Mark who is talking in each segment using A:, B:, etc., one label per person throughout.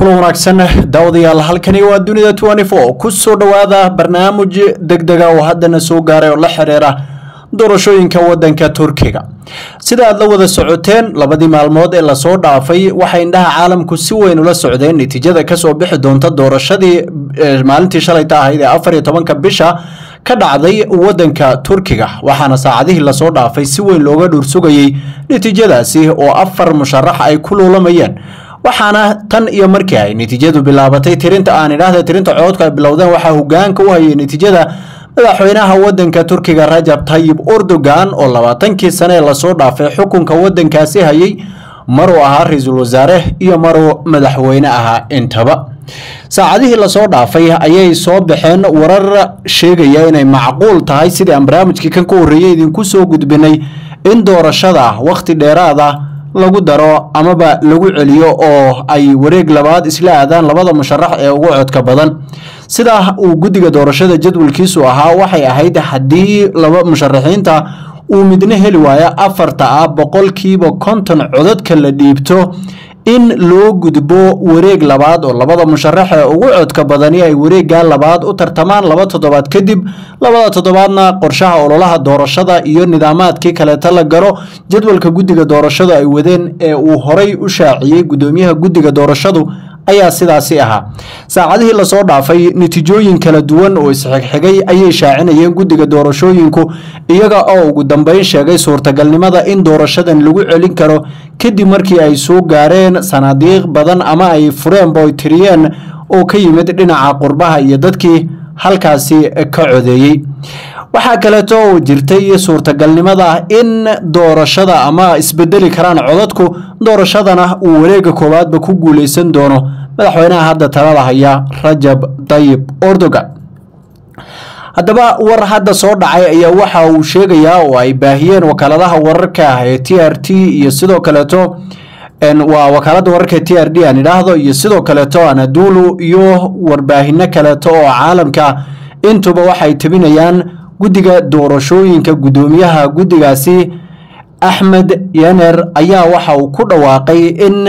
A: kulan wanaagsan daawadayaal halkani waa dunida ku soo dhowaada barnaamij degdega oo haddana soo gaaray oo la xiriira doorashooyinka wadanka turkiga sida aad la wada socoteen labadii maalmood ee lasoo dhaafay waxay indhaha caalamku si weyn ula socdeen natiijada kasoo bixi doonta doorashadii maalintii shalayta ahayd ee afar iyo tobanka bisha ka dhacday wadanka turkiga waxaana saacadihii lasoo dhaafay si weyn looga dhuursugayey natiijadaasi oo afar musharax ay ku luulamayeen waxaana tan iyo markii ay natiijadu bilaabatay tirinta aan idhaahda tirinta cododka ay bilowdeen waxaa hogaanka u hayay natiijada madaxweynaha wadanka turkiga rajab tayib erdogan oo labaatankii sane ee lasoo dhaafay xukunka wadankaasi hayay maruu ahaa ra-iisul wasaare iyo maruu madaxweyne ahaa intaba saacadihii lasoo dhaafay ayay soo baxeen warar sheegaya inay macquul tahay sidii aan barnaamijkii kan ka horreeyey idinku soo gudbinay in doorashada wakhti dheeraada lagu daro amaba lagu celiyo oo ay wareeg labaad isla aadaan labada musharax ee ugu codka badan sida uu guddiga doorashada jadwalkiisu ahaa waxay ahayd haddii laba musharaxiinta uu midna heli waayo afarta ah boqolkiiba konton codadka la dhiibto in loo gudbo wareeg labaad oo labada musharax ee ugu codka badani ay wareegga labaad u tartamaan laba toddobaad kadib labada toddobaadna qorshaha ololaha doorashada iyo nidaamaadkii kaleeta la galo jadwalka guddiga doorashadu ay wadeen ee uu horay u shaaciyey guddoomiyaha guddiga doorashadu ayaa sidaasi ahaa saacadihii lasoo dhaafay natiijooyin kala duwan oo isxigxigay ayay shaacinayeen guddiga doorashooyinku iyaga oo ugu dambeyn sheegay suurtagalnimada in doorashadan lagu celin karo kadib markii ay soo gaareen sanaadiiq badan ama ay fureenba oy tiriyeen oo ka yimid dhinaca qurbaha iyo dadkii halkaasi ka codeeyey waxaa kaleeto oo jirtay suurtagalnimada in doorashada ama isbedeli karaan codadku doorashadana uu wareega koowaadba ku guuleysan doono madaxweynaha hadda talada haya rajab tayib erdogan haddaba war hadda soo dhacay ayaa waxa uu sheegayaa oo ay baahiyeen wakaaladaha wararka ee t r t iyo sidoo kaleeto waa wakaalada wararka t r d aan idhaahdo iyo sidoo kaleeto anadulu iyo warbaahino kaleeto oo caalamka intuba waxay tabinayaan guddiga doorashooyinka guddoomiyaha guddigaasi axmed yener ayaa waxa uu ku dhawaaqay in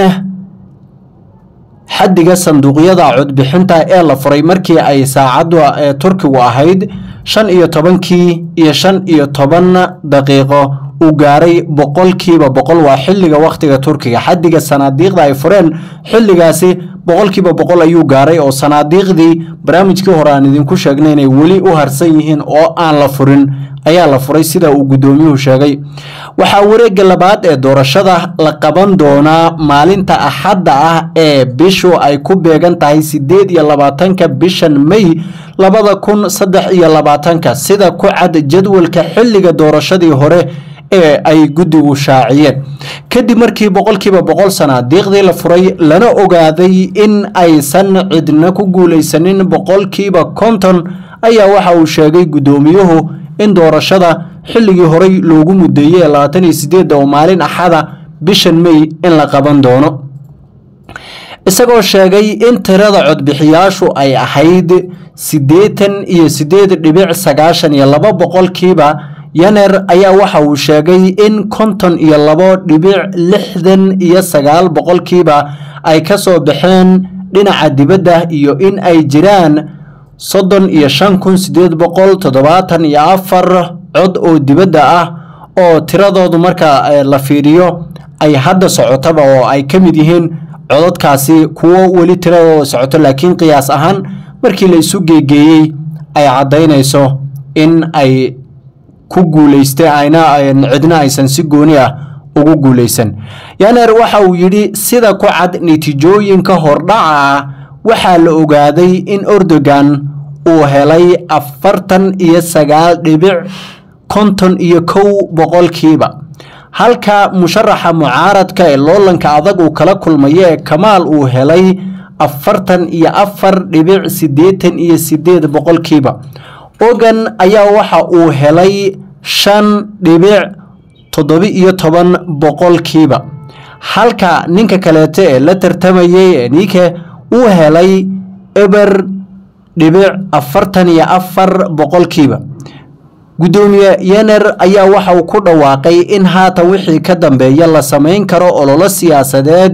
A: xaddiga sanduuqyada codbixinta ee la furay markii ay saacadda ee turkigu ahayd shan iyo tobankii iyo shan iyo toban daqiiqo uu gaaray boqolkiiba boqol waa xilliga wakhtiga turkiga xaddiga sanaadiiqda ay fureen xilligaasi boqolkiiba boqol ayuu gaaray oo sanaadiiqdii barnaamijkii hore aan idinku sheegnay inay weli u harsan yihiin oo aan la furin ayaa la furay sida uu guddoomiyuhu sheegay waxaa wareegga labaad ee doorashada la qaban doonaa maalinta axadda ah ee bishu ay ku beegan tahay siddeed iyo labaatanka bishan may labada kun saddex iyo labaatanka sida ku cad jadwalka xilliga doorashadii hore ee ay guddigu shaaciyeen kadib markii boqolkiiba boqol sanaadiiqdii la furay lana ogaaday in aysan cidna ku guulaysanin boqolkiiba konton ayaa waxa uu sheegay guddoomiyuhu in doorashada xilligii horey loogu mudeeyey labaatan iyo sideedda oo maalin axada bishan may in la qaban doono isagoo sheegay in tirada codbixiyaashu ay ahayd siddeetan iyo siddeed dhibic sagaashan iyo laba boqolkiiba yaner ayaa waxa uu sheegay in konton iyo labo dhibic lixdan iyo sagaal boqolkiiba ay ka soo baxeen dhinaca dibadda iyo in ay jiraan soddon iyo shan kun sideed boqol toddobaatan iyo afar cod oo dibadda ah oo tiradoodu marka la fiiriyo ay hadda socotaba oo ay ka mid yihiin codadkaasi kuwo weli tiradooda socoto laakiin qiyaas ahaan markii la isu geegeeyey ay caddaynayso in ay ku guuleystay ayna cidna aysan si gooni ah ugu guuleysan yaner waxa uu yidhi sida ku cad natiijooyinka hordhaca ah waxaa la ogaaday in erdogan uu helay afartan iyo sagaal dhibic konton iyo kow boqolkiiba halka musharaxa mucaaradka ee loolanka adag uu kala kulmayo ee kamaal uu helay afartan iyo afar dhibic siddeetan iyo sideed boqolkiiba ogan ayaa waxa uu helay shan dhibic toddobi iyo toban boqolkiiba halka ninka kaleeto ee la tartamayay ee nike uu helay eber dhibic afartan iyo afar boqolkiiba guddoomiye yener ayaa waxa uu ku dhawaaqay in haatan wixii ka dambeeya la samayn karo ololo siyaasadeed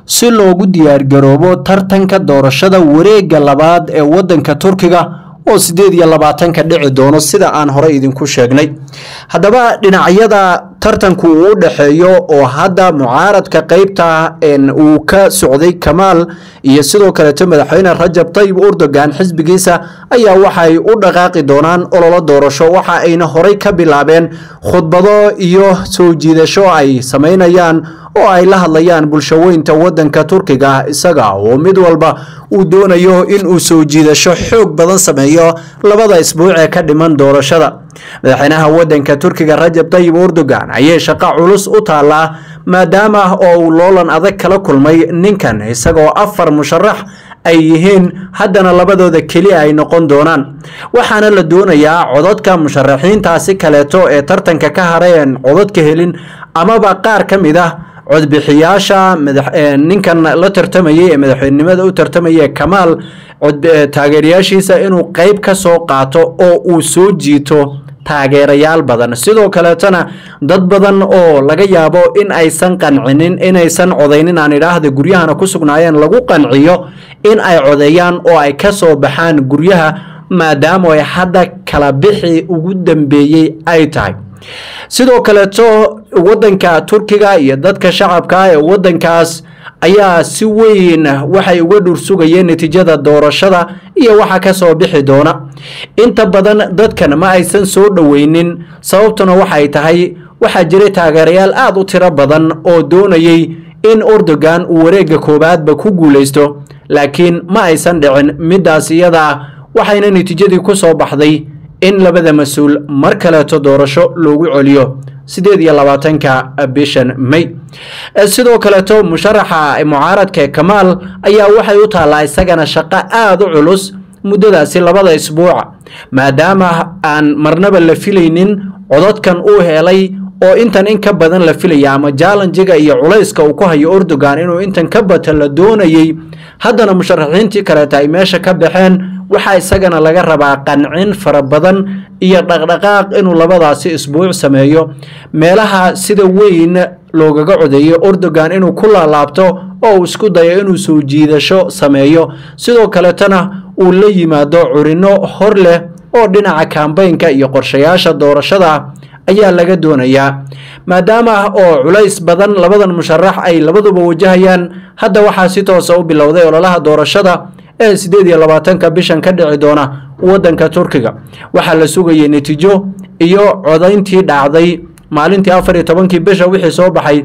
A: si loogu diyaargaroobo tartanka doorashada wareegga labaad ee wadanka turkiga oo sideed iyo labaatanka dhici doono sida aan horey idinku sheegnay haddaba dhinacyada tartanku uu u dhexeeyo oo hadda mucaaradka qeybta uu ka socday kamaal iyo sidoo kaleeto madaxweyne rajab tayyib erdogan xisbigiisa ayaa waxay u dhaqaaqi doonaan ololo doorasho waxa ayna horey ka bilaabeen khudbado iyo soo jiidasho ay sameynayaan oo ay la hadlayaan bulshaweynta wadanka turkiga isaga oo mid walba uu doonayo in uu soo jiidasho xoog badan sameeyo labada isbuuc ee ka dhiman doorashada madaxweynaha wadanka turkiga rajab tayyib erdogan ayay shaqo culus u taallaa maadaama oo uu loolan adag kala kulmay ninkan isagoo afar musharax ay yihiin haddana labadooda keli ay noqon doonaan waxaana la doonayaa cododka musharaxiintaasi kaleeto ee tartanka ka haray een codod ka helin amaba qaar ka mid ah codbixiyaasha ninkan la tartamayay ee madaxweynenimada u tartamaya kamaal taageerayaashiisa inuu qeyb ka soo qaato oo uu soo jiito taageerayaal badan sidoo kaleetona dad badan oo laga yaabo in aysan qancinin inaysan codaynin aan idhaahda guryahana ku sugnaayeen lagu qanciyo in ay codeeyaan oo ay ka soo baxaan guryaha maadaama ay hadda kala bixi ugu dambeeyey ay tahay sidoo kaleeto wadanka turkiga iyo dadka shacabka ee wadankaas ayaa si weyn waxay uga dhursugayeen natiijada doorashada iyo waxa ka soo bixi doona inta badan dadkan ma aysan soo dhoweynin sababtuna waxay tahay waxaa jiray taageerayaal aada u tiro badan oo doonayay in erdogan uu wareegga koowaadba ku guuleysto laakiin ma aysan dhicin midaas iyada ah waxayna natiijadii ku soo baxday in labada mas-uul mar kaleeto doorasho loogu celiyo sideed iyo labaatanka bishan may sidoo kaleeto musharaxa mucaaradka kamaal ayaa waxay u taallaa isagana shaqo aada u culus muddadaasi labada isbuuca maadaama aan marnaba la filaynin cododkan uu helay oo intan in ka badan la filaya ama jaalanjiga iyo culayska uu ku hayo erdogan inuu intan ka bata la doonayay haddana musharaxiintii kaleeta ay meesha ka baxeen waxaa isagana laga rabaa qancin fara badan iyo dhaqdhaqaaq inuu labadaasi isbuuc sameeyo meelaha sida weyn loogaga codeeyo erdogan inuu ku laalaabto oo uu isku dayo inuu soo jiidasho sameeyo sidoo kaletana uu la yimaado curino hor leh oo dhinaca kambaynka iyo qorshayaasha doorashada ayaa laga doonayaa maadaama oo culays badan labadan musharax ay labaduba wajahayaan hadda waxaa si toosa u bilowday ololaha doorashada ee sideed iyo labaatanka bishan ka dhici doona wadanka turkiga waxaa la sugayay natiijo iyo codayntii dhacday maalintii afar iyo tobankii bisha wixii soo baxay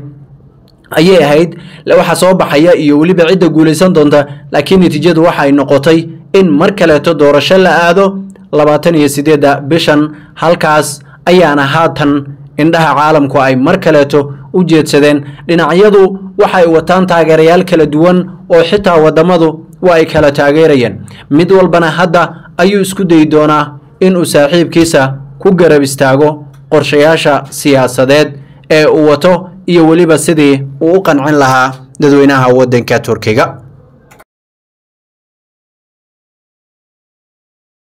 A: ayay ahayd waxa soo baxaya iyo weliba cidda guulaysan doonta laakiin natiijadu waxay noqotay in mar kaleeto doorasho la aado labaatan iyo sideedda bishan halkaas ayaana haatan indhaha caalamku ay mar kaleeto u jeedsadeen dhinacyadu waxay wataan taageerayaal kala duwan oo xitaa wadamadu waa ay kala taageerayeen mid walbana hadda ayuu isku dayi doonaa inuu saaxiibkiisa ku garab istaago qorshayaasha siyaasadeed ee uu wato iyo weliba sidii uu u qancin lahaa dadweynaha wadanka turkiga